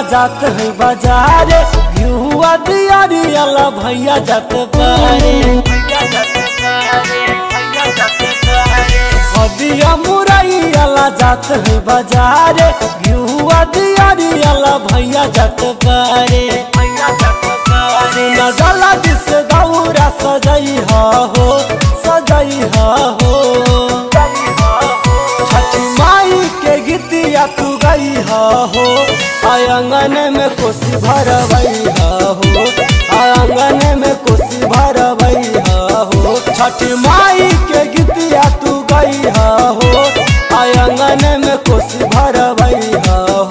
जात है बाजारे घिहुआ दियारियाला भैया जात बारे हदिया मुरैयाला जात है बाजारे घिहुआ दियारियाला भैया जात बारे सुना जला दिस गौरा सजई हो सजई हो छठी माई के गीतिया तू गई हो आंगन में कोसी भरवई हो आंगन में कोसी भरवई हो छठी माई के गीतिया तू गई हो आंगन में कोसी भरवई हो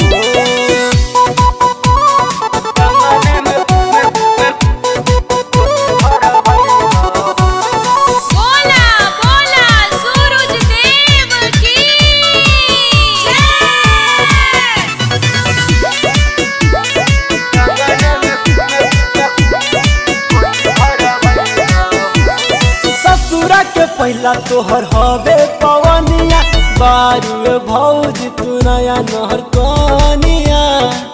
बोला बोला सूरज देव की जय ससुरा के पहला तोहर हवे पवनिया बारू भौज तू नया नहर कनिया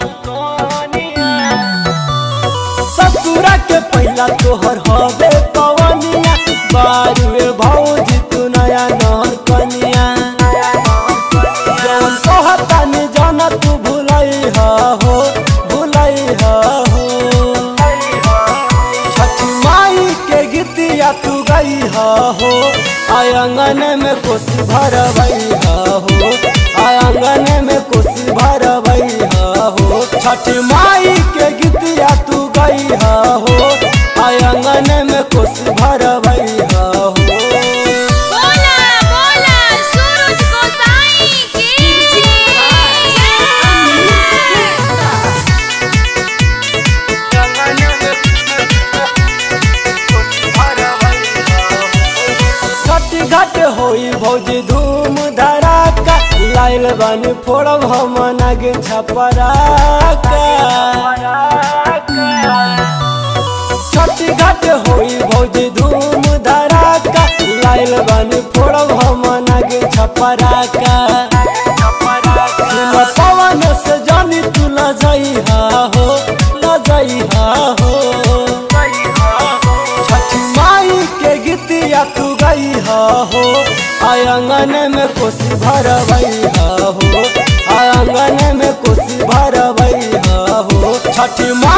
ससुरा के पहला तोहर हवे पवनिया बारू भौज तू नया नहर कनिया जवन कहता नि जाना तू भुलई हो भुलई हो छठी माई के गीतिया तू गई हो आंगन में कोसी भरवई हो आंगन में कोसी भरवई हो छठी माई के गीतिया तू गई हो आंगन में कोसी भरवई हो बोला बोला सूरज गोसाई की जय छठी घाट होई भौजी धूम धड़ाका लाइल बानी फोड़ब हम नागे छपराका छठी घाट होई भौजी धूम धड़ाका लाइल बानी फोड़ब हम नागे छपराका सुन पवन से जानी तू ल जाई हो ल जाई हो छठी माई के गीतिया तू गई हो आंगन में कोसी भरवई हो आंगन में कोसी भरवई हो छठी माई